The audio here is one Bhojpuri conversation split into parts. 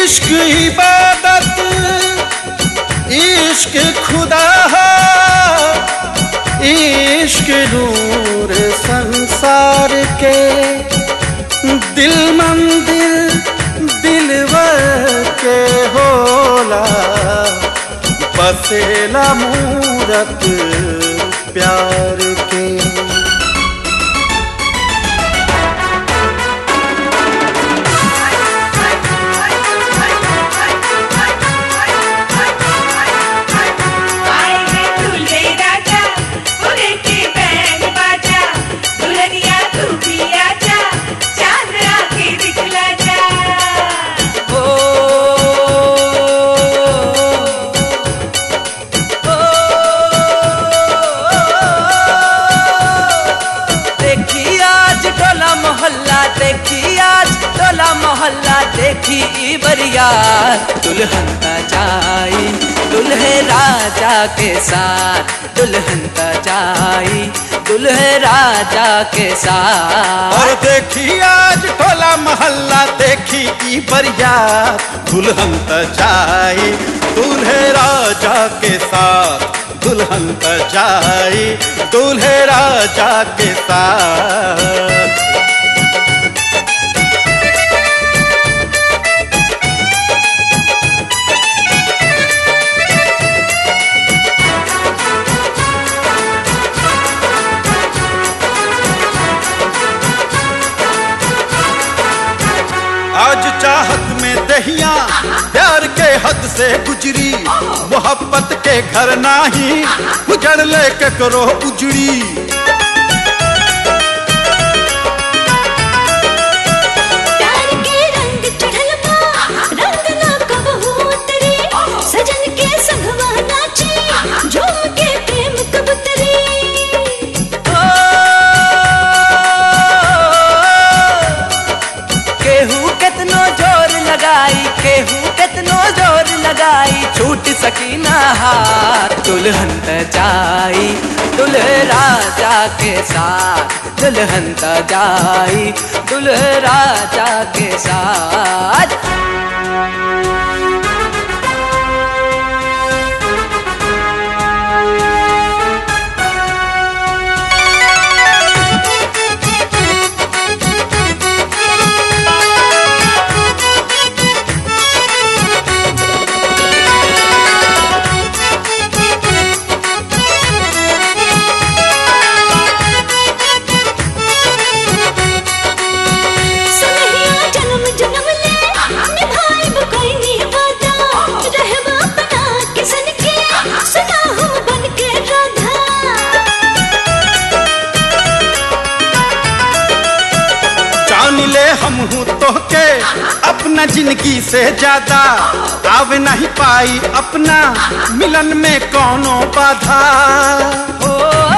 इश्क इबादत इश्क खुदा इश्क नूर संसार के दिल मंदिर दिलवर के होला बसेला मूरत प्यार के आए हैं दूल्हे राजा दूल्हे की बैंड बाजा दुल्हनिया तू भी आजा चांद आके दिखला जा ओ देखी आज टोला मोहल्ला देखी आज टोला मोहल्ला देखी ई बरिया दुल्हन का जाई दुल्हे राजा के साथ दुल्हन का जाई दुल्हे राजा के साथ और देखी आज टोला मोहल्ला देखी ई बरियात दुल्हन त जाई दूल्हे राजा के साथ दुल्हन त जाई दूल्हे राजा के साथ आज चाहत में दहिया प्यार के हद से गुजरी मोहब्बत के घर नाही उजड़ ले करो उजड़ी प्यार के रंग चढ़ल बा रंग ना कबहू उतरी सजन के संगवा नाची झूम के प्रेम कबूतरी केहू केतनो जोर लगाई केहू केतनो जोर लगाई छूट सकी ना हाथ दुल्हन त जाई दुल्हे राजा के साथ दुल्हन त जाई दुल्हे राजा के साथ सुनहिया जन्म जन्म ले निभाए कोई निवादा रहवा बना के सन के सुना हो बन के राधा जान ले हम हूँ तोहके अपना जिंदगी से ज्यादा आव नहीं पाई अपना मिलन में कौनो बाधा ओ,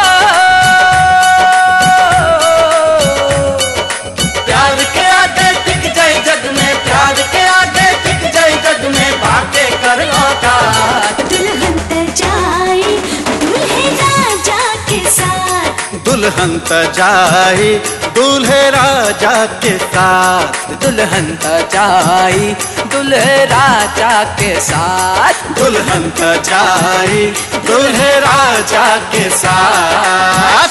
प्यार के आगे टिक जाए जग में प्यार के आगे टिक जाए जग में बातें कर औकात दुल्हन त जाए दूल्हे राजा के साथ दुल्हन त जाई दूल्हे राजा के साथ दुल्हन त जाई दुल्हे राजा के साथ दुल्हन त जाई दूल्हे राजा के साथ